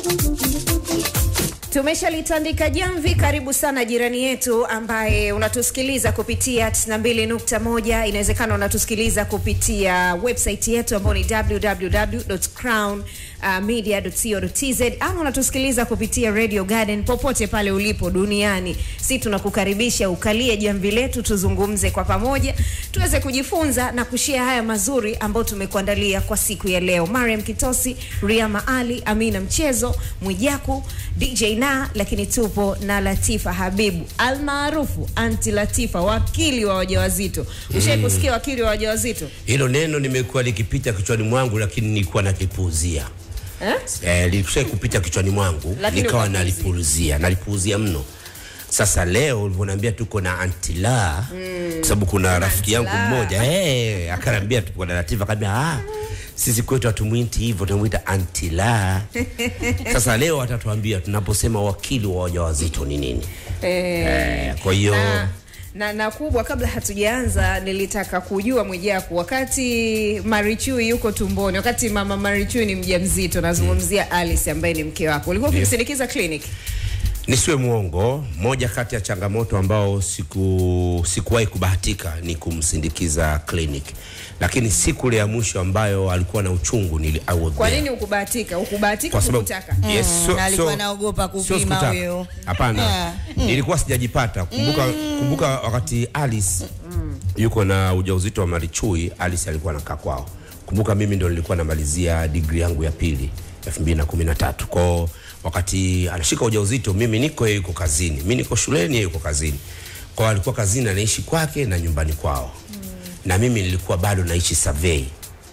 Tumeshalitandika jamvi. Karibu sana jirani yetu ambaye unatusikiliza kupitia 92.1. Inawezekana unatusikiliza kupitia website yetu ambayo ni www.crownmedia.co.tz ama unatusikiliza kupitia Radio Garden popote pale ulipo duniani. Si tunakukaribisha ukalie jamvi letu, tuzungumze kwa pamoja, tuweze kujifunza na kushare haya mazuri ambayo tumekuandalia kwa siku ya leo. Mariam Kitosi, Riama Ali, Amina Mchezo, Mwijaku, DJ na lakini tupo na Latifa Habibu almaarufu Anti Latifa, wakili wa wajawazito. Ushai kusikia wakili wa wajawazito Hilo neno nimekuwa likipita kichwani mwangu, lakini nilikuwa nakipuuzia eh? eh, lilikuwa kupita kichwani mwangu Lakini nikawa ukapuuzia. nalipuuzia nalipuuzia mno. Sasa leo ulivyoniambia tuko na antila kwa sababu kuna rafiki yangu Antila. mmoja eh, akaniambia tuko na Latifa, akaniambia ah, sisi kwetu hatumwiti hivyo, tunamuita antila. Sasa leo atatuambia tunaposema wakili wa wajawazito ni nini. Eh, Eh, kwa hiyo na, na, na kubwa, kabla hatujaanza, nilitaka kujua Mwijaku, wakati Marichui yuko tumboni, wakati mama Marichui ni mjamzito, nazungumzia Alice ambaye ni mke wako, ulikuwa ukimsindikiza clinic? Nisiwe mwongo, moja kati ya changamoto ambao siku sikuwahi kubahatika ni kumsindikiza clinic, lakini siku ile ya mwisho ambayo alikuwa na uchungu nili I was Kwa there. nini ukubahatika? Ukubahatika Kwa sababu kukutaka? yes, so, na alikuwa so- anaogopa sio kupima sikutaka. huyo. Hapana, Yeah. nilikuwa sijajipata. Kumbuka, kumbuka wakati Alice yuko na ujauzito wa Marichui, Alice alikuwa anakaa kwao. Kumbuka mimi ndo nilikuwa namalizia degree yangu ya pili 2013 kwao wakati anashika ujauzito mimi niko yeye yuko kazini mimi niko shuleni yeye yuko kazini kwao alikuwa kazini anaishi kwake na nyumbani kwao na mimi nilikuwa bado naishi survey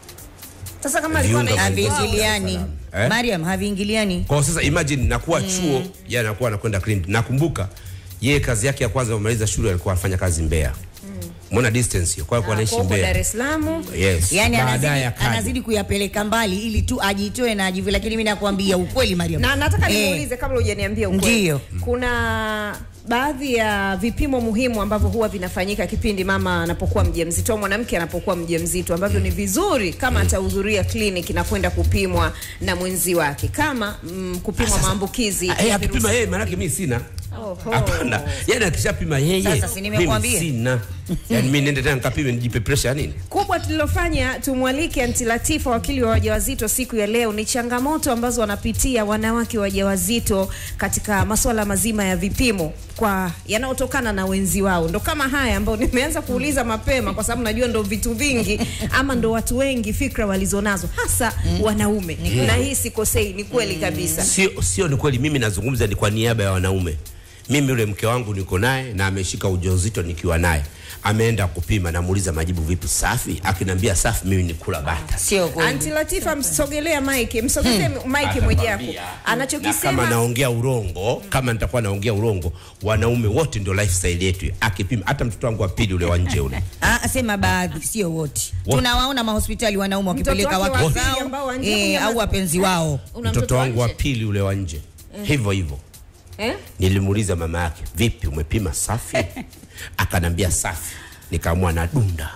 Sasa kama alikuwa Viunga anaishi vya- kwao, haviingiliani Eh? Mariam, haviingiliani Kwa sasa imagine nakuwa chuo yeye anakuwa anakwenda clinic. Nakumbuka yeye kazi yake ya kwanza kumaliza shule alikuwa anafanya kazi Mbeya. Muona distance hiyo. Kwa hiyo alikuwa anaishi kwa huko Dar Mbeya. es Salaam Yes. yani Baadaye anazidi, akaja. anazidi kuyapeleka mbali ili tu ajitoe na ajivu, lakini mimi nakwambia ukweli Mariam, na nataka Eh, nimuulize kabla hujaniambia ukweli. Ndiyo. Kuna baadhi ya vipimo muhimu ambavyo huwa vinafanyika kipindi mama anapokuwa mjamzito au mwanamke anapokuwa mjamzito ambavyo ni vizuri kama atahudhuria kliniki na kwenda kupimwa na mwenzi wake kama mm, kupimwa maambukizi Ah, yeye ya akipima virusi. yeye maana yake mimi sina. Oho. Hapana. Yaani akishapima yeye. Sasa si mimi nimekuambia. sina. Yaani mimi niende tena nikapime nijipe pressure nini? kubwa tulilofanya tumwalike Anti Latifa, wakili wa wajawazito, siku ya leo ni changamoto ambazo wanapitia wanawake wajawazito katika masuala mazima ya vipimo kwa yanayotokana na wenzi wao, ndo kama haya ambayo nimeanza kuuliza mapema, kwa sababu najua ndo vitu vingi ama ndo watu wengi fikra walizonazo, hasa wanaume, na hii sikosei, ni kweli kabisa. Sio sio ni kweli mimi nazungumza ni kwa niaba ya wanaume. Mimi yule mke wangu niko naye na ameshika ujauzito nikiwa naye. Ameenda kupima namuuliza majibu vipi safi? Akiniambia safi mimi ni kula bata. sio kweli. Anti Latifa, msogelea mike, msogezee mike Mwijaku, Na kama anachokisema naongea urongo, kama nitakuwa naongea urongo, wanaume wote ndio lifestyle yetu. Akipima hata mtoto wangu wa pili ule wa nje ule. Ah, sema baadhi, sio wote. Wote. Tunawaona mahospitali wanaume wakipeleka wake wake wa pili zao ambao wa nje eh, kunyamaza. au wapenzi wao. una Mtoto wangu wa nje? pili ule wa nje. Hivyo hivyo. eh? Nilimuuliza mama yake, vipi umepima safi? Akanambia safi. Nikaamua na dunda.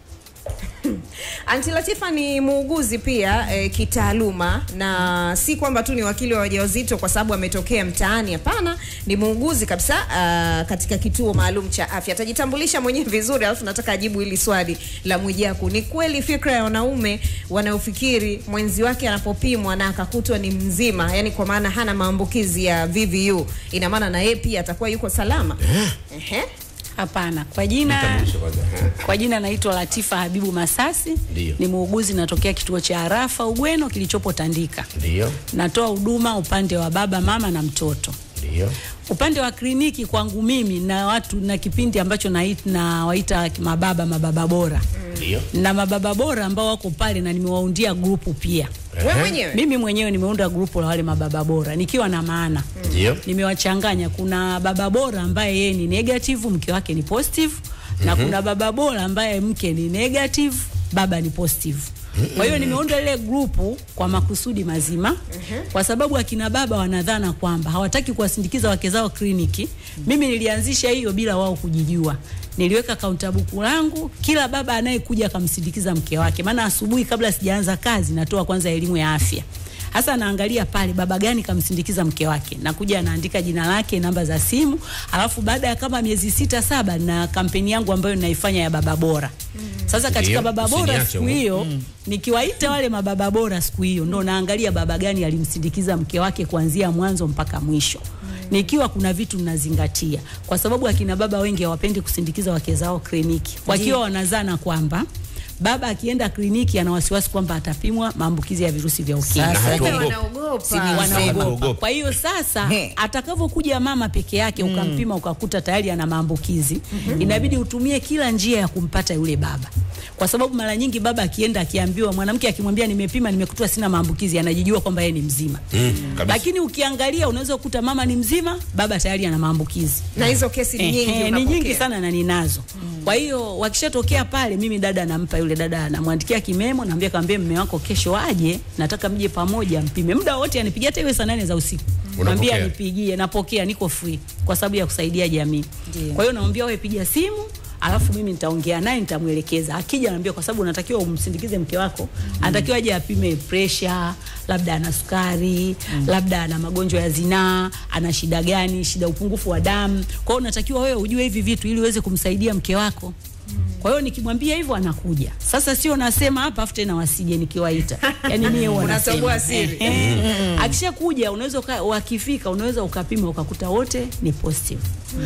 Anti Latifa ni muuguzi pia e, kitaaluma na si kwamba tu ni wakili wa wajawazito kwa sababu ametokea mtaani. Hapana, ni muuguzi kabisa a, katika kituo maalum cha afya. Atajitambulisha mwenyewe vizuri, alafu nataka ajibu hili swali la Mwijaku. Ni kweli fikra ya wanaume wanaofikiri mwenzi wake anapopimwa na akakutwa ni mzima, yani kwa maana hana maambukizi ya VVU, ina maana na yeye pia atakuwa yuko salama? Ehe. Hapana, kwa jina Nitambulishe kwanza. Eh. kwa jina naitwa Latifa Habibu Masasi. Ndiyo. Ni muuguzi natokea kituo cha Arafa Ugweno kilichopo Tandika. Ndio. Natoa huduma upande wa baba, mama na mtoto. Ndio. Upande wa kliniki kwangu mimi na watu na kipindi ambacho nait- nawaita mababa mababa bora Ndio. na mababa bora ambao wako pale na nimewaundia grupu pia. Wewe mwenyewe Mimi mwenyewe nimeunda grupu la wale mababa bora nikiwa na maana Ndio. nimewachanganya. Kuna baba bora ambaye yeye ni negative, mke wake ni positive na kuna baba bora ambaye mke ni negative, baba ni positive. Kwa hiyo nimeunda ile grupu kwa makusudi mazima, kwa sababu akina baba wanadhana kwamba hawataki kuwasindikiza wake zao kliniki. Mimi nilianzisha hiyo bila wao kujijua. Niliweka kaunta buku langu, kila baba anayekuja akamsindikiza mke wake, maana asubuhi kabla sijaanza kazi natoa kwanza elimu ya afya Hasa anaangalia pale baba gani kamsindikiza mke wake, nakuja anaandika jina lake, namba za simu, alafu baada ya kama miezi sita saba na kampeni yangu ambayo ninaifanya ya baba bora. Sasa katika Ndio, baba bora usiniache siku huko. hiyo nikiwaita wale mababa bora siku hiyo ndo naangalia baba gani alimsindikiza mke wake kuanzia mwanzo mpaka mwisho. Nikiwa kuna vitu mnazingatia, kwa sababu akina baba wengi hawapendi kusindikiza wake zao kliniki, wakiwa wanazana kwamba baba akienda kliniki ana wasiwasi kwamba atapimwa maambukizi ya virusi vya ukimwi. Sasa hatuogopi. Hata je, wanaogopa. Sini- Wanaogopa. Hatuogopi. Kwa hiyo sasa He. atakavyokuja mama peke yake ukampima ukakuta tayari ana maambukizi, inabidi utumie kila njia ya kumpata yule baba, kwa sababu mara nyingi baba akienda akiambiwa, mwanamke akimwambia nimepima, nimekuta sina maambukizi, anajijua kwamba yeye ni mzima. Mm, kabisa. Lakini ukiangalia unaweza kukuta mama ni mzima, baba tayari ana maambukizi. na hizo kesi ni nyingi Ehe, ni unapokea. nyingi sana na ninazo. Kwa hiyo wakishatokea pale, mimi dada nampa yule dada, namwandikia kimemo, naambia kaambie mume wako kesho aje, nataka mje pamoja mpime. Muda wote anipigia, hata iwe saa nane za usiku, mwambie Unapokea? anipigie, napokea, niko free kwa sababu ya kusaidia jamii. Ndiyo. Kwa hiyo namwambia wewe piga simu alafu mimi nitaongea naye nitamwelekeza. Akija naambia kwa sababu unatakiwa umsindikize mke wako, anatakiwa aje apime pressure, labda ana sukari, labda ana magonjwa ya zinaa, ana shida gani, shida upungufu wa damu. Kwa hiyo unatakiwa wewe ujue hivi vitu ili uweze kumsaidia mke wako. Kwa hiyo nikimwambia hivyo anakuja. Sasa sio nasema hapa afu tena wasije nikiwaita. Yaani mimi huwa Unatoboa nasema. siri. Ehe. Akishakuja unaweza uka- wakifika unaweza ukapima ukakuta wote ni positive.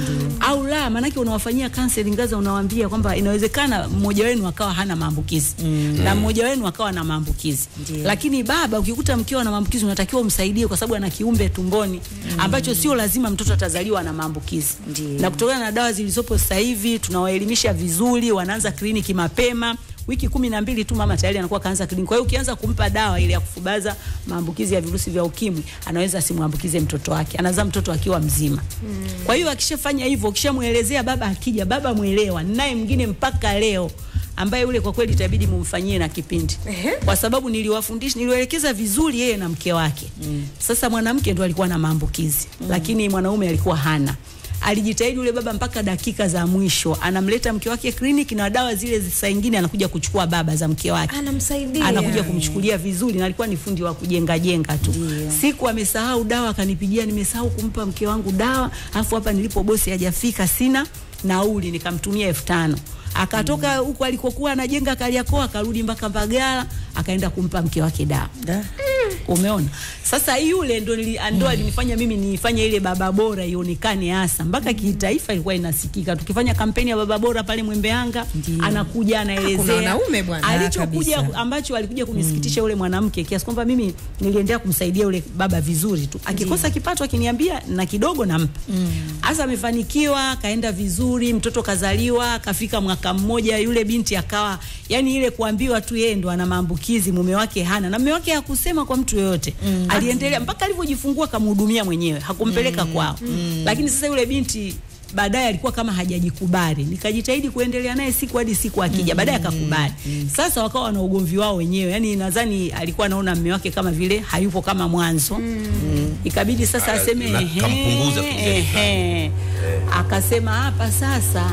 Au la, maanake unawafanyia counseling ngaza unawaambia kwamba inawezekana mmoja wenu akawa hana maambukizi na mmoja wenu akawa na maambukizi. Lakini baba ukikuta mkeo ana maambukizi unatakiwa umsaidie kwa sababu ana kiumbe tumboni ambacho sio lazima mtoto atazaliwa na maambukizi. Ndiyo. Na kutokana na dawa zilizopo sasa hivi tunawaelimisha vizuri, wanaanza kliniki mapema wiki kumi na mbili tu mama tayari anakuwa kaanza kliniki. Kwa hiyo ukianza kumpa dawa ile ya kufubaza maambukizi ya virusi vya ukimwi, anaweza asimwambukize mtoto wake, anazaa mtoto akiwa mzima. Kwa hiyo akishafanya hivyo, ukishamwelezea baba, akija baba mwelewa, naye mwingine mpaka leo ambaye yule kwa kweli itabidi mumfanyie na kipindi Ehe. kwa sababu niliwafundisha niliwaelekeza vizuri yeye na mke wake. Sasa mwanamke ndo alikuwa na maambukizi lakini mwanaume alikuwa hana. Alijitahidi yule baba mpaka dakika za mwisho, anamleta mke wake kliniki na dawa zile saa ingine anakuja kuchukua baba za mke wake Anamsaidia. anakuja kumchukulia vizuri, na alikuwa ni fundi wa kujenga jenga tu. Siku amesahau dawa, akanipigia, nimesahau kumpa mke wangu dawa, afu hapa nilipo bosi hajafika, sina nauli, nikamtumia elfu tano akatoka huko alikokuwa anajenga Kariakoo, akarudi mpaka Mbagala, akaenda kumpa mke wake dawa. Da. Umeona? Sasa yule ndo nili, ndo alinifanya mimi nifanye ile baba bora ionekane hasa mpaka kitaifa ilikuwa inasikika. Tukifanya kampeni ya baba bora pale Mwembeyanga, Ndiyo. anakuja anaelezea. kuna wanaume bwana. Alichokuja kabisa. ambacho alikuja kunisikitisha yule mwanamke kiasi kwamba mimi niliendelea kumsaidia yule baba vizuri tu. Akikosa kipato akiniambia na kidogo nampa. Hasa amefanikiwa, kaenda vizuri, mtoto kazaliwa, kafika mwaka mmoja, yule binti akawa yani ile kuambiwa tu yeye ndo ana maambukizi, mume wake hana, na mume wake hakusema kwa mtu yoyote. Aliendelea mpaka alivyojifungua kamhudumia mwenyewe, hakumpeleka kwao. Lakini sasa yule binti baadaye alikuwa kama hajajikubali, nikajitahidi kuendelea naye siku hadi siku akija, baadaye akakubali. Sasa wakawa na ugomvi wao wenyewe, yani nadhani alikuwa anaona mume wake kama vile hayupo kama mwanzo. Ikabidi sasa Ah, aseme na ehe, kampunguza kujali ehe. Akasema hapa sasa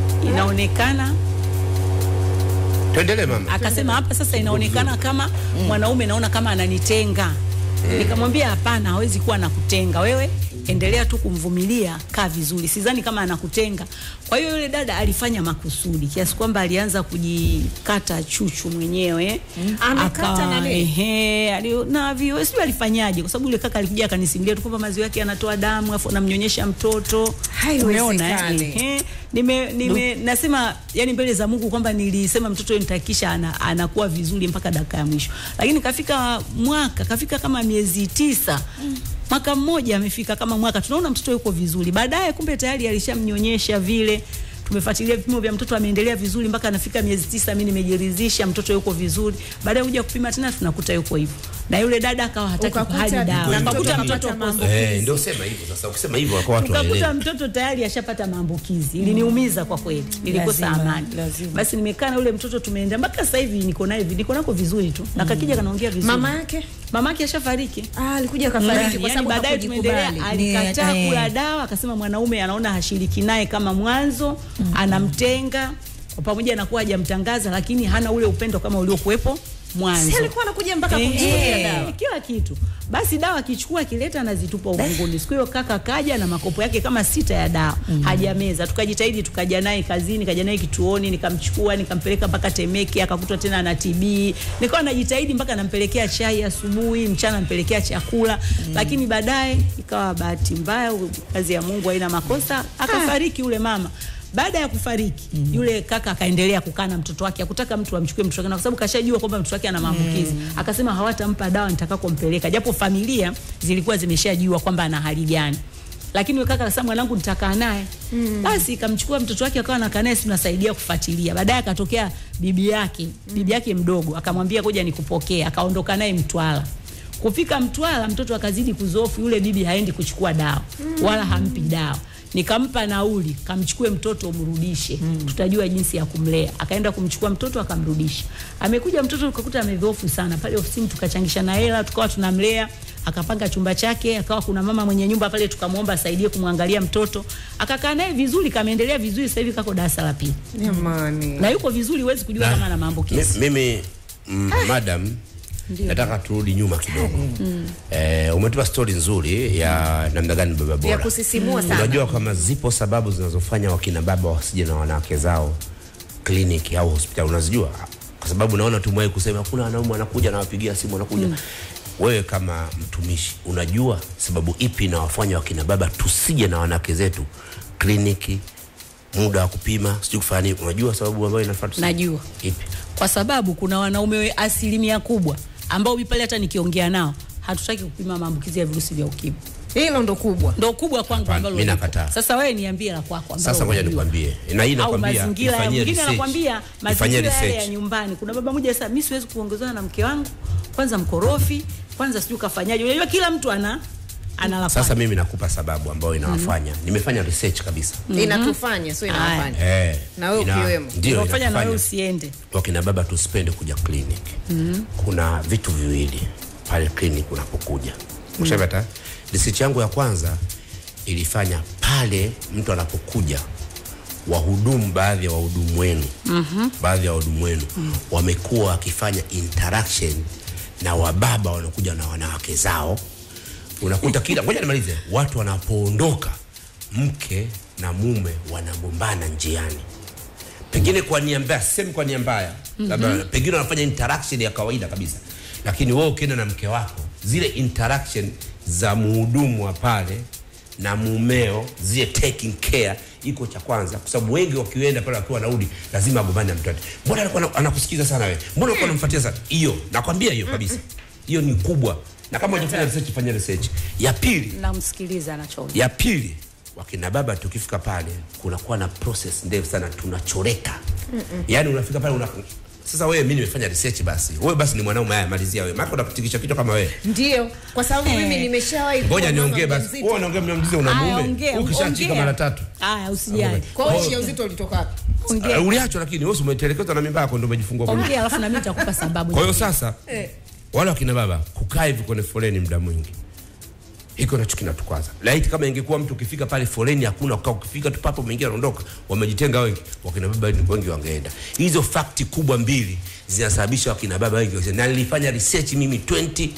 inaonekana Tuendelee mama. akasema hapa sasa inaonekana kama mwanaume naona kama ananitenga. Nikamwambia hapana, hawezi kuwa anakutenga wewe, endelea tu kumvumilia, kaa vizuri. Sidhani kama anakutenga. Kwa hiyo yule dada alifanya makusudi kiasi kwamba alianza kujikata chuchu mwenyewe Amekata Akawa, na nini? ehe, ali- na vio sijui alifanyaje, kwa sababu yule kaka alikuja akanisimulia tu kwamba maziwa yake yanatoa damu afu anamnyonyesha mtoto. Umeona eh? Haiwezekani. Ehe. nime, nime nasema yani mbele za Mungu kwamba nilisema mtoto yule nitakisha ana, anakuwa vizuri mpaka dakika ya mwisho, lakini kafika mwaka kafika kama miezi tisa mwaka mmoja amefika kama mwaka, tunaona mtoto yuko vizuri. Baadaye kumbe tayari alishamnyonyesha vile tumefuatilia vipimo vya mtoto ameendelea vizuri mpaka anafika miezi tisa. Mimi nimejiridhisha mtoto yuko vizuri. Baadaye kuja kupima tena tunakuta yuko hivyo, na yule dada akawa hataki Ukakuta kuhali na dawa, mtoto akakuta kapata mtoto mambo. positive. Eh, ndio sema hivyo sasa. Ukisema hivyo kwa watu Ukakuta waelewe. mtoto tayari ashapata maambukizi. Iliniumiza kwa kweli, nilikosa Lazima, amani. lazima. Basi nimekaa na yule mtoto, tumeenda mpaka sasa hivi niko naye, niko nako vizuri tu, na kakija kanaongea vizuri. Mama yake mama yake ashafariki. ah, alikuja kafariki Yani, kwa sababu baadaye tumeendelea, hakujikubali. alikataa Ni- eh. kula dawa, akasema mwanaume anaona hashiriki naye kama mwanzo, anamtenga kwa pamoja na kuwa hajamtangaza, lakini hana ule upendo kama uliokuwepo mwanzo. Si alikuwa anakuja mpaka Eh, kumchukulia eh, dawa. kila kitu basi dawa akichukua akileta anazitupa uvunguni siku hiyo kaka kaja na makopo yake kama sita ya dawa hajameza tukajitahidi tukaja naye kazini kaja naye kituoni nikamchukua nikampeleka mpaka Temeke akakutwa tena na TB nikawa najitahidi mpaka nampelekea chai asubuhi mchana nampelekea chakula lakini baadaye ikawa bahati mbaya kazi ya Mungu haina makosa akafariki yule mama baada ya kufariki mm. yule kaka akaendelea kukaa na mtoto wake, akutaka mtu amchukue mtoto wake, na kwa sababu kashajua kwamba mtoto wake ana maambukizi mm. akasema hawatampa dawa nitakakompeleka, japo familia zilikuwa zimeshajua kwamba ana hali gani lakini yule kaka akasema mwanangu nitakaa naye mm. basi ikamchukua mtoto wake akawa anakaa naye, tunasaidia kufuatilia. Baadaye akatokea bibi yake bibi yake mdogo akamwambia ngoja nikupokee, akaondoka naye Mtwara. Kufika Mtwara mtoto akazidi kuzofu, yule bibi haendi kuchukua dawa wala hampi dawa nikampa nauli kamchukue mtoto umrudishe mm. tutajua jinsi ya kumlea akaenda kumchukua mtoto akamrudisha amekuja mtoto tukakuta amedhoofu sana pale ofisini tukachangishana hela tukawa tunamlea akapanga chumba chake akawa kuna mama mwenye nyumba pale tukamwomba asaidie kumwangalia mtoto akakaa naye vizuri kameendelea vizuri sasa hivi kako darasa la pili Jamani. na yuko vizuri huwezi kujua Na- kama ana maambukizi Mi- mimi mm, madam nataka turudi nyuma kidogo eh, umetupa stori nzuri ya namna gani baba bora Ya kusisimua sana. unajua kama zipo sababu zinazofanya wakina baba wasije na wanawake zao kliniki au hospitali unazijua kwa sababu naona tumewahi kusema kuna wanaume wanakuja nawapigia simu wanakuja wewe kama mtumishi unajua sababu ipi inawafanya wakina baba tusije na wanawake zetu kliniki muda wa kupima sijui kufanya nini unajua sababu ambayo inafaa tusije? Najua. ipi kwa sababu kuna wanaume we- asilimia kubwa ambao mimi pale hata nikiongea nao hatutaki kupima maambukizi ya virusi vya ukimwi Hilo ndo kubwa. ndo kubwa kwangu Hapana, ambalo mimi lipo. nakataa. Sasa wewe niambie la kwako ambalo Sasa ngoja unajua. nikwambie, na hii au nakwambia mazingira ya ifanyie mwingine research. anakwambia Ifanyie mazingira yale ya research. nyumbani. Kuna baba mmoja sasa, mimi siwezi kuongozana na mke wangu, kwanza mkorofi, kwanza sijui kafanyaje. Unajua kila mtu ana ana la Sasa kwake. mimi nakupa sababu ambayo inawafanya. Nimefanya research kabisa. Inatufanya sio inawafanya. Eh, Na wewe ina- ukiwemo. Ndio Unafanya na wewe inafanya usiende. wakina baba tusipende kuja kliniki. Kuna vitu viwili pale kliniki unapokuja. Ushavata? Research yangu ya kwanza ilifanya pale mtu anapokuja wahudumu baadhi ya wahudumu wenu baadhi ya wahudumu wenu wamekuwa wakifanya interaction na wababa wanakuja na wanawake zao unakuta kila ngoja nimalize watu wanapoondoka mke na mume wanagombana njiani pengine kwa nia mbaya sisemi kwa nia mbaya labda pengine wanafanya interaction ya kawaida kabisa lakini wewe ukienda na mke wako zile interaction za muhudumu wa pale na mumeo zile taking care iko cha kwanza kwa sababu wengi wakienda pale wakiwa wanarudi lazima agombane na mtoto mbona alikuwa ana- anakusikiza sana wewe mbona alikuwa anamfuatia sana hiyo nakwambia hiyo kabisa hiyo ni kubwa na kama hujafanya research fanya research ya pili Namsikiliza anachoongea. ya pili wakina baba tukifika pale kunakuwa na process ndefu sana tunachoreka yaani unafika pale una sasa wewe mimi nimefanya research basi wewe basi ni mwanaume haya malizia wewe maana unakutikisha kichwa kama wewe Ndio, kwa sababu mimi nimeshawahi kuwa ngoja mama niongee basi mjamzito. wewe unaongea mjamzito una Aya, mume ongea, ukishachika ongea. mara tatu Haya, usijali. Kwa hiyo ujauzito ulitoka wapi? Ongea. Uh, uliachwa lakini wewe si umetelekezwa na mimba yako ndio umejifungua kwa Ongea alafu na mimi nitakupa sababu. kwa hiyo sasa wale wakina baba kukaa hivi kwenye foleni muda mwingi hiko nacho kinatukwaza. Laiti kama ingekuwa mtu ukifika pale foleni hakuna kukaa, ukifika tu papo mwingine anaondoka, wamejitenga wengi, wakina baba wengi wangeenda. Hizo fakti kubwa mbili zinasababisha wakina baba wengi waseme, na nilifanya research mimi 2022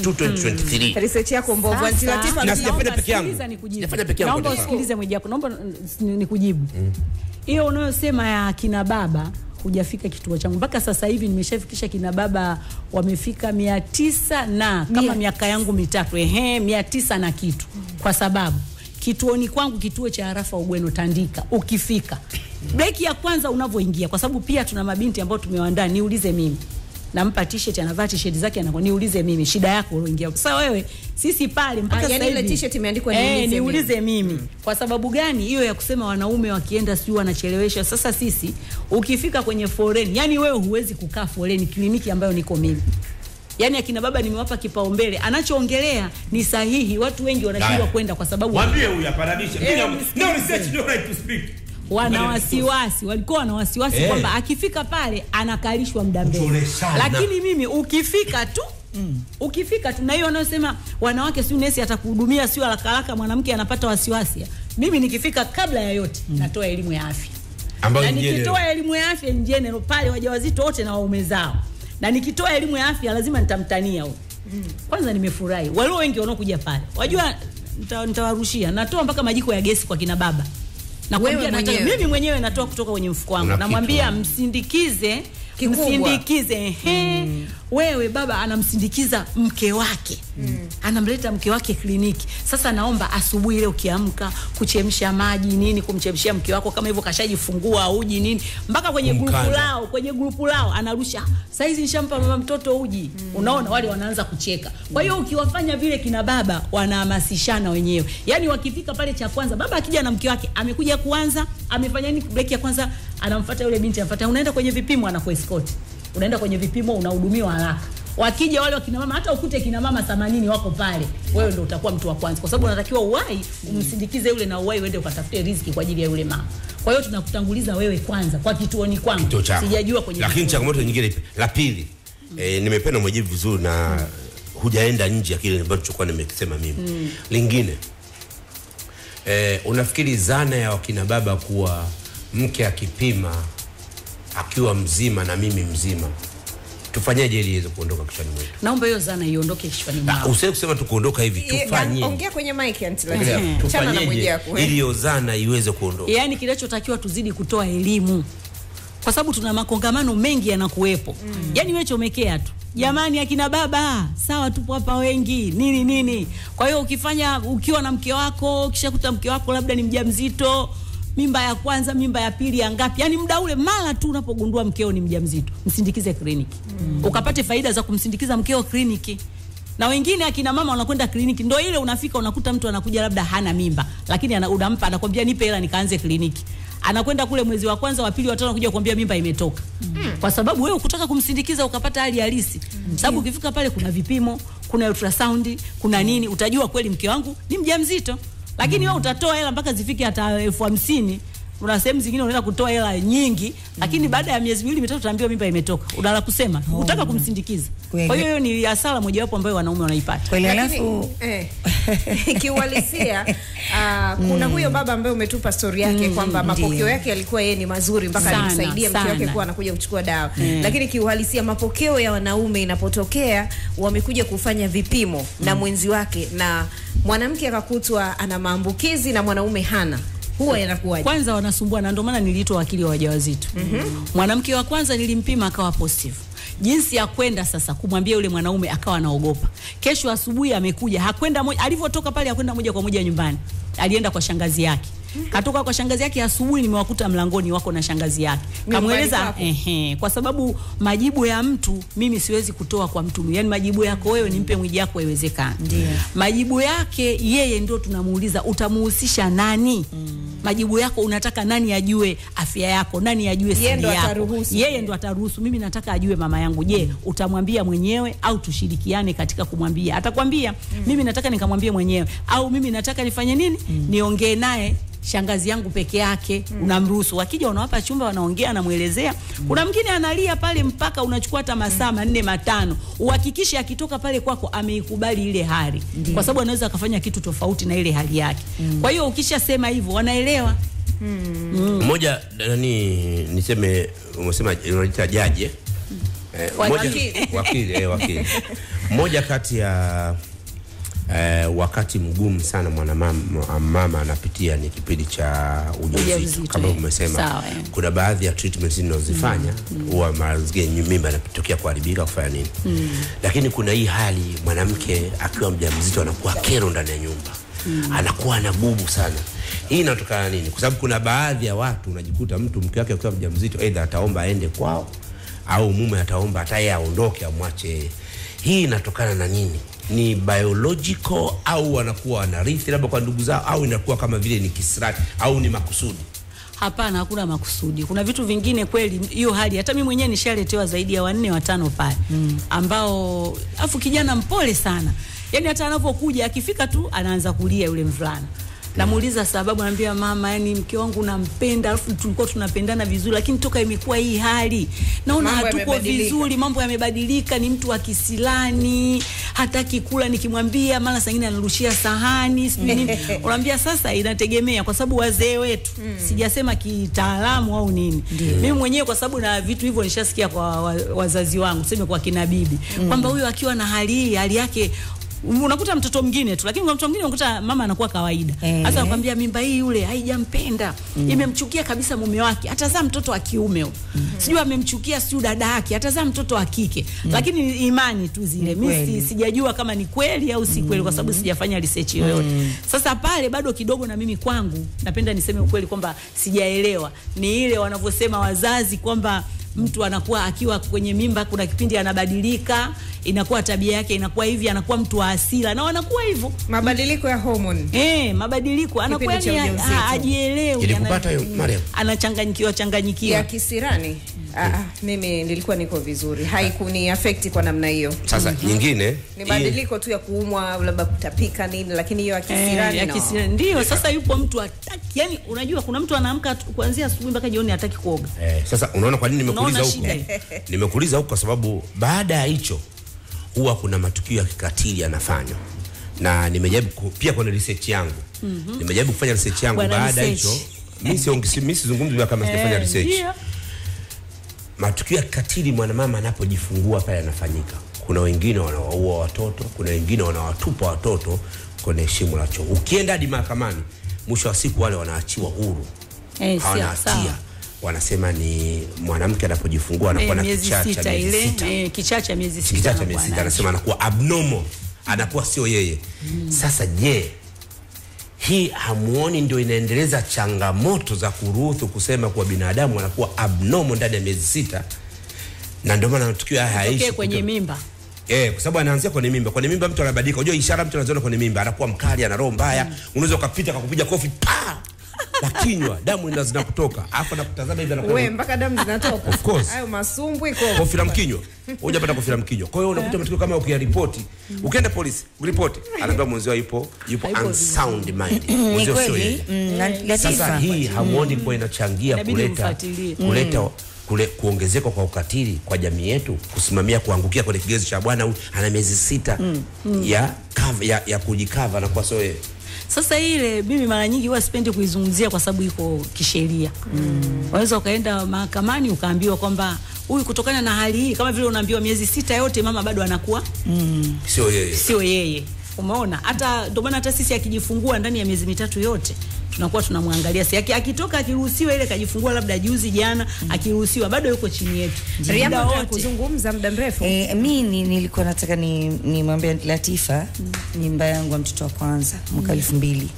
2023 Research yako mbovu. Sasa- Aunty Latifa, Na mimi- sijafanya Naomba peke yangu. sikiliza nikujibu. Sijafanya peke yangu Naomba kwa taifa. usikilize mweji wako. Naomba mm, ni- nikujibu. Hiyo unayosema ya kina baba hujafika kituo changu mpaka sasa hivi nimeshafikisha kina baba wamefika mia tisa na kama Mia miaka yangu mitatu ehe mia tisa na kitu kwa sababu kituoni kwangu kituo cha Arafa Ugweno Tandika ukifika breki ya kwanza unavyoingia kwa sababu pia tuna mabinti ambao tumewaandaa niulize mimi nampa t-shirt anavaa t-shirt zake anakuwa niulize mimi shida yako ulioingia sasa wewe sisi pale mpaka Ah, sasa yani ile hivi- t-shirt imeandikwa eh, niulize mimi. niulize mimi kwa sababu gani hiyo ya kusema wanaume wakienda sijui wanachelewesha sasa sisi ukifika kwenye foreni yani wewe huwezi kukaa foreni kliniki ambayo niko mimi yaani akina baba nimewapa kipaumbele anachoongelea ni sahihi watu wengi wanashindwa Haya. kwenda kwa sababu Mwambie huyu aparabishe. Eh, Mimi no research no right to speak. wana wasiwasi walikuwa wana wasiwasi Eh. kwamba akifika pale anakalishwa muda mrefu Kucholeshana. lakini mimi ukifika tu Mm. ukifika tu na hiyo wanaosema wanawake siu nesi atakuhudumia sio haraka haraka mwanamke anapata wasiwasi mimi nikifika kabla ya yote natoa elimu ya afya Ambayo na ni general. nikitoa elimu ya afya in general pale wajawazito wote na waume zao na nikitoa elimu ya afya lazima nitamtania huyo kwanza nimefurahi walio wengi wanaokuja pale wajua nita- nitawarushia natoa mpaka majiko ya gesi kwa kina baba nakwambia Wewe nataka mwenyewe? mimi mwenyewe natoa kutoka kwenye mfuko wangu Una namwambia kitu. msindikize Kikubwa. msindikize ehe wewe baba anamsindikiza mke wake anamleta mke wake kliniki sasa naomba asubuhi ile ukiamka kuchemsha maji nini kumchemshia mke wako kama hivyo kashajifungua uji nini mpaka kwenye grupu Kumkanda. lao kwenye grupu lao anarusha saizi nishampa mama mtoto uji unaona wale wanaanza kucheka kwa hiyo ukiwafanya vile kina baba wanahamasishana wenyewe yaani wakifika pale cha kwanza baba akija na mke wake amekuja kuanza amefanya nini break ya kwanza anamfuata yule binti anamfuata unaenda kwenye vipimo anakuescort unaenda kwenye vipimo unahudumiwa haraka wakija wale wakina mama hata ukute kina mama 80 wako pale wewe ndio utakuwa mtu wa kwanza kwa sababu unatakiwa uwai umsindikize yule na uwai uende ukatafute riziki kwa ajili ya yule mama kwa hiyo tunakutanguliza wewe kwanza kwa kituoni kwangu kituo chako. sijajua kwenye Lakini vituo. changamoto nyingine ipi? la pili eh, nimependa umejibu vizuri na hujaenda nje ya kile ambacho nilichokuwa nimekisema mimi. Lingine eh, unafikiri zana ya wakina baba kuwa mke akipima akiwa mzima na mimi mzima tufanyeje ili iweze kuondoka kichwani mwetu? naomba hiyo zana iondoke kichwani Na mwao usiwe kusema tu kuondoka hivi, Ye- tufanye ongea kwenye mic anti Angalia, lakini chana na tufanyeje Mwijaku, eh. ili hiyo zana iweze kuondoka. yaani kinachotakiwa tuzidi kutoa elimu kwa sababu tuna makongamano mengi yanakuwepo mm. yaani wewe chomekea tu jamani akina baba sawa tupo hapa wengi nini nini kwa hiyo ukifanya ukiwa na mke wako ukishakuta mke wako labda ni mjamzito mimba ya kwanza mimba ya pili ya ngapi yaani muda ule mara tu unapogundua mkeo ni mjamzito msindikize kliniki mm. ukapate faida za kumsindikiza mkeo kliniki na wengine akina mama wanakwenda kliniki, ndo ile unafika unakuta mtu anakuja labda hana mimba, lakini ana, unampa anakwambia nipe hela nikaanze kliniki. Anakwenda kule mwezi wa kwanza, wa pili, wa tano, anakuja kukwambia mimba imetoka mm. kwa sababu wewe ukutaka kumsindikiza ukapata hali halisi mm. sababu ukifika pale kuna vipimo, kuna ultrasound, kuna nini, utajua kweli mke wangu ni mjamzito, lakini wewe utatoa hela mpaka zifike hata elfu hamsini kuna sehemu zingine unaenda kutoa hela nyingi lakini baada ya miezi miwili mitatu utaambiwa mimba imetoka unala kusema Oh. utaka kumsindikiza Kweli. kwa hiyo hiyo ni hasara mojawapo ambayo wanaume wanaipata kweli Lakini, alafu eh, kiuhalisia uh, kuna huyo baba ambaye umetupa stori yake kwamba mapokeo ndio. yake yalikuwa yeye ni mazuri mpaka Sana, alimsaidia mke wake sana. kuwa anakuja kuchukua dawa lakini kiuhalisia mapokeo ya wanaume inapotokea wamekuja kufanya vipimo na mwenzi wake na mwanamke akakutwa ana maambukizi na mwanaume hana huwa yanakuwaje kwanza wanasumbua na ndio maana niliitwa wakili wa wajawazito mwanamke wa kwanza nilimpima akawa positive jinsi ya kwenda sasa kumwambia yule mwanaume akawa anaogopa kesho asubuhi amekuja hakwenda moja alivyotoka pale hakwenda moja kwa moja nyumbani alienda kwa shangazi yake katoka kwa shangazi yake asubuhi nimewakuta mlangoni wako na shangazi yake Nyumbani kamweleza kwako? ehe kwa sababu majibu ya mtu mimi siwezi kutoa kwa mtu yani majibu yako wewe nimpe mwiji yako haiwezekani Ndio. majibu yake yeye ndio tunamuuliza utamuhusisha nani majibu yako unataka nani ajue afya yako nani ajue Yeye siri ndo yako ataruhusu. yeye ndo ataruhusu mimi nataka ajue mama yangu je utamwambia mwenyewe au tushirikiane katika kumwambia atakwambia mimi nataka nikamwambie mwenyewe au mimi nataka nifanye nini niongee naye shangazi yangu peke yake unamruhusu wakija unawapa chumba wanaongea anamwelezea kuna mwingine analia pale mpaka unachukua hata masaa manne matano uhakikishe akitoka pale kwako ameikubali ile hali kwa sababu anaweza akafanya kitu tofauti na ile hali yake kwa hiyo ukishasema hivyo wanaelewa mmoja nani niseme umesema unaita jaji eh? Eh, mmoja- Wakili. wakili eh, wakili mmoja kati ya eh, wakati mgumu sana mwanamama mama anapitia ni kipindi cha ujauzito Ujauzito, kama eh. umesema Sawa, eh. kuna baadhi ya treatment zinazozifanya huwa mara zingine mimba inatokea kuharibika kufanya nini lakini kuna hii hali mwanamke akiwa mjamzito anakuwa kero ndani ya nyumba anakuwa na bubu sana hii inatokana na nini kwa sababu kuna baadhi ya watu unajikuta mtu mke wake akiwa mjamzito aidha ataomba aende kwao au mume ataomba hata yeye aondoke amwache yeye. hii inatokana na nini ni biological au wanakuwa wanarithi labda kwa ndugu zao au inakuwa kama vile ni kisirati au ni makusudi Hapana, hakuna makusudi. Kuna vitu vingine kweli, hiyo hali hata mimi mwenyewe nishaletewa zaidi ya wanne watano pale mm. ambao afu kijana mpole sana, yani hata anapokuja akifika tu anaanza kulia yule mvulana namuuliza sababu, anambia mama, yani mke wangu nampenda, alafu tulikuwa tunapendana vizuri, lakini toka imekuwa hii hali naona Mambo hatuko yamebadilika. vizuri, mambo yamebadilika. Ni mtu wa kisilani, hataki kula, nikimwambia mara saa ingine anarushia sahani sijui nini. Unaambia sasa, inategemea kwa sababu wazee wetu, sijasema kitaalamu au nini, mimi mwenyewe kwa sababu na vitu hivyo nishasikia kwa wa- wazazi wangu, tuseme kwa kina bibi kwamba huyo akiwa na hali hii, hali yake unakuta mtoto mwingine tu, lakini kwa mtoto mwingine unakuta mama anakuwa kawaida. Eh. Sasa nakwambia mimba hii yule haijampenda, imemchukia kabisa mume wake, atazaa mtoto wa kiume huyo. Sijui amemchukia sijui dada yake, atazaa mtoto wa kike. Lakini ni imani tu zile. Mimi kweli. si, sijajua kama ni kweli au si kweli kwa sababu sijafanya research yoyote. Sasa pale bado kidogo na mimi kwangu napenda niseme ukweli kwamba sijaelewa. Ni ile wanavyosema wazazi kwamba mtu anakuwa akiwa kwenye mimba, kuna kipindi anabadilika, inakuwa tabia yake inakuwa hivi, anakuwa mtu wa hasira na wanakuwa hivyo Mabadiliko ya hormone. Eh, mabadiliko anakuwa Kipindi cha yani ujauzito. ha- hajielewi. Ilikupata ana- hiyo, Mariam? Anachanganyikiwa changanyikiwa. ya kisirani ah, ah, mimi nilikuwa niko vizuri haikuni affect kwa namna hiyo Sasa nyingine ni hii- badiliko tu ya kuumwa labda kutapika nini lakini hiyo ya Eh, kisirani ya no. kisirani. Ndio, sasa yupo mtu hataki. Yani unajua kuna mtu anaamka tu- kuanzia asubuhi mpaka jioni hataki kuoga. Eh, sasa unaona kwa nini nimekuuliza Unaona huko? shida nimekuuliza huko kwa sababu baada ya hicho huwa kuna matukio ya kikatili yanafanywa na nimejaribu ku- pia kwenye research yangu nimejaribu kufanya research yangu Bwana baada ya research. hicho mimi siongi- si- mimi sizungumzi kama sijafanya Eh, research ndio. matukio ya kikatili mwanamama anapojifungua pale yanafanyika. Kuna wengine wanawaua watoto, kuna wengine wanawatupa watoto kwenye shimo la choo. Ukienda hadi mahakamani, mwisho wa siku wale wanaachiwa huru, Eh, hawana sawa, hatia. sawa. Wanasema ni mwanamke anapojifungua anakuwa Eh, na miezi kichaa cha sita miezi ile, sita eh, kichaa cha miezi sita. kichaa cha anakuwa miezi sita, nacho. anasema anakuwa abnormal, anakuwa sio yeye. Sasa je, hii hamuoni ndio inaendeleza changamoto za kuruhusu kusema kuwa binadamu anakuwa abnormal ndani ya miezi sita, na ndio maana matukio haya Tokee hayaishi kwenye kuto- mimba. Eh, kwa sababu anaanzia kwenye mimba. Kwenye mimba mtu anabadilika. Unajua ishara mtu anaziona kwenye mimba, anakuwa mkali, ana roho mbaya. Unaweza ukapita akakupiga kofi pa la kinywa, damu ina zinakutoka. Alafu anakutazama hivi anakuwa we mpaka damu zinatoka Of course. hayo masumbwi ko kofi la mkinywa. Hujapata kofi la mkinywa. Kwa hiyo unakuta matukio kama ukiyaripoti, ukienda polisi, ripoti, anaambia mwenzio yupo yupo Hayupo unsound mind. Ni Mwenzio sio kweli yeye. mm, na Sasa Latifa hii hamuoni kuwa inachangia Inabidi kuleta umfuatilie. kuleta kule kuongezeka kwa ukatili kwa jamii yetu, kusimamia kuangukia kwenye kigezo cha bwana huyu ana miezi sita ya, cover, ya ya kujikava na kwa sio yeye. Sasa ile mimi mara nyingi huwa sipendi kuizungumzia kwa sababu iko kisheria. Unaweza ukaenda mahakamani ukaambiwa kwamba huyu kutokana na hali hii, kama vile unaambiwa miezi sita yote mama bado anakuwa Sio yeye. sio yeye. Umeona, hata ndio maana hata sisi akijifungua ndani ya miezi mitatu yote tunakuwa tunamwangalia si aki- akitoka akiruhusiwa ile kajifungua labda juzi jana akiruhusiwa bado yuko chini yetu Muda riama wote. kuzungumza muda mrefu E, mi ni, nilikuwa nataka ni nimwambie Latifa mimba yangu ya mtoto wa kwanza mwaka elfu mbili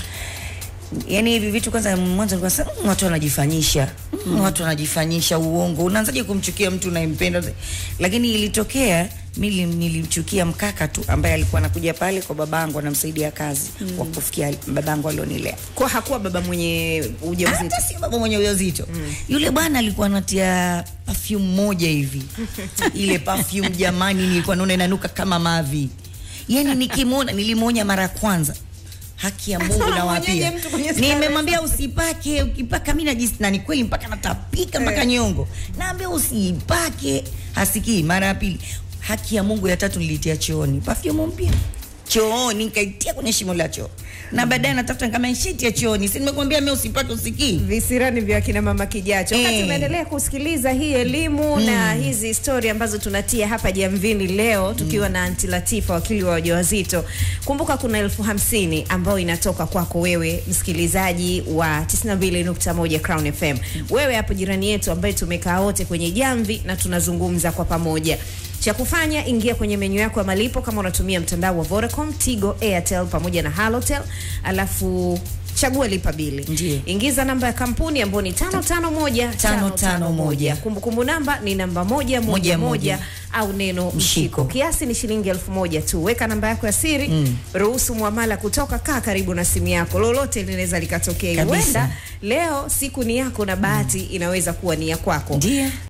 yaani hivi vitu kwanza mwanzo nilikuwa sasa mm, watu wanajifanyisha mm, watu wanajifanyisha uongo unaanzaje kumchukia mtu unayempenda lakini ilitokea mimi nilimchukia mkaka tu ambaye alikuwa anakuja pale kwa babangu anamsaidia kazi mm. wa kufikia babangu alionilea kwa hakuwa baba mwenye ujauzito hata si baba mwenye ujauzito mm. yule bwana alikuwa anatia perfume moja hivi ile perfume jamani nilikuwa naona inanuka kama mavi yani nikimwona nilimwonya mara ya kwanza haki ya Mungu Sasa nawapia unamwonyaje mtu kwenye starehe? nimemwambia usipake ukipaka mimi najisi na ni kweli mpaka natapika mpaka nyongo naambia usipake hasikii mara ya pili haki ya Mungu ya tatu nilitia chooni perfume mpya chooni nikaitia kwenye shimo la choo na baadaye natafuta kama shiti ya chooni si nimekwambia mimi usipake usikii visirani vya kina mama kijacho wakati Eh. unaendelea kusikiliza hii elimu na hizi stori ambazo tunatia hapa jamvini leo tukiwa na anti latifa wakili wa wajawazito kumbuka kuna elfu hamsini ambayo inatoka kwako wewe msikilizaji wa 92.1 crown fm wewe hapo jirani yetu ambaye tumekaa wote kwenye jamvi na tunazungumza kwa pamoja cha kufanya ingia kwenye menyu yako ya malipo kama unatumia mtandao wa Vodacom, Tigo, Airtel pamoja na Halotel, alafu chagua lipa bili. Ndiyo. Ingiza namba ya kampuni ambayo ni tano tano moja tano tano moja. Kumbukumbu namba ni namba moja moja Moja, moja moja. au neno mshiko. Mshiko. Kiasi ni shilingi elfu moja tu. Weka namba yako ya siri, ruhusu muamala kutoka, kaa karibu na simu yako, lolote linaweza likatokea. Kabisa. Huenda leo siku ni yako na bahati inaweza kuwa ni ya kwako. Ndiyo.